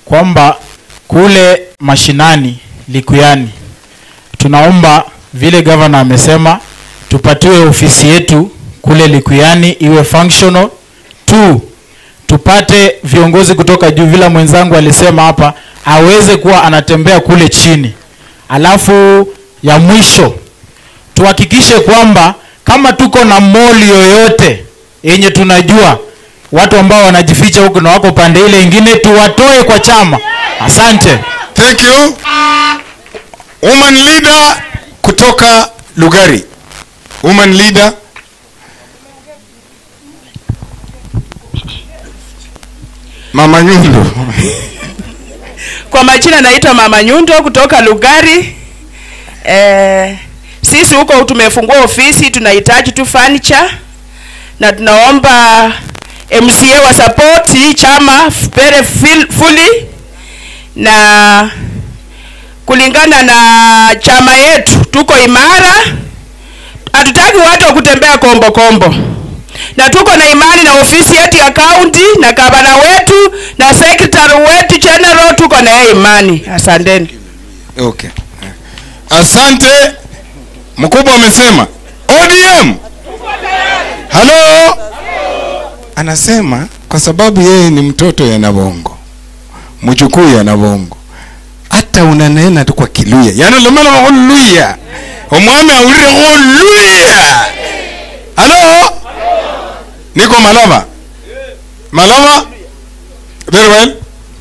kwamba kule mashinani Likuyani tunaomba vile gavana amesema tupatiwe ofisi yetu kule Likuyani iwe functional. Two, tupate viongozi kutoka juu, vile mwenzangu alisema hapa, aweze kuwa anatembea kule chini. Alafu ya mwisho tuhakikishe kwamba kama tuko na moli yoyote yenye tunajua watu ambao wanajificha huku na wako pande ile ingine, tuwatoe kwa chama. Asante. Thank you. Woman leader kutoka Lugari. Woman leader. Mama Nyundo. Kwa majina naitwa Mama Nyundo kutoka Lugari. Eh, sisi huko tumefungua ofisi, tunahitaji tu furniture na tunaomba MCA wa support hii chama very fil- fully na kulingana na chama yetu tuko imara, hatutaki watu wa kutembea kombo kombo, na tuko na imani na ofisi yetu ya county na gavana wetu na secretary wetu general, tuko na yeye imani. Asanteni. Okay. Asante. Mkubwa amesema ODM. Halo. Anasema kwa sababu yeye ni mtoto ya Nabongo. Mjukuu ya Nabongo. Hata unanena tu kwa Kiluya. Yaani lomelo holuya. Omwami awulire holuya. Halo. Niko Malava. Malava. Very well.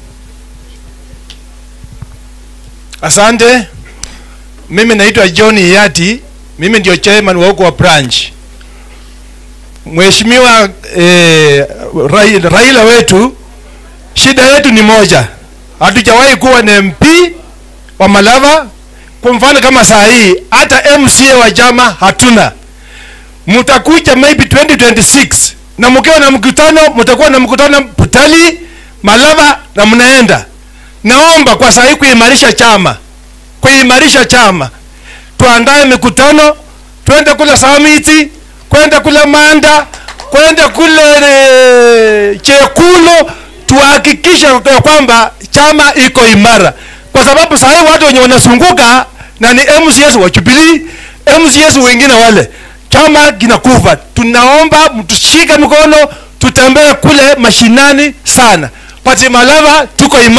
Asante. Mimi naitwa John Yati, mimi ndio chairman wa huko wa branch. Mheshimiwa eh, Rai- Raila wetu, shida yetu ni moja, hatujawahi kuwa na MP wa Malava. Kwa mfano kama saa hii hata MCA wa chama hatuna. Mtakuja maybe 2026 na mkiwa na mkutano, mtakuwa na mkutano Butali, Malava na mnaenda naomba kwa saa hii kuimarisha chama kuimarisha chama tuandae mikutano twende kule samiti kwenda kule manda kwenda kule e, chekulo tuhakikishe ya kwamba chama iko imara kwa sababu saa hii watu wenye wanazunguka na ni mcs wa Jubilee mcs wengine wale chama kinakufa tunaomba mtushike mkono tutembee kule mashinani sana pati malava tuko imara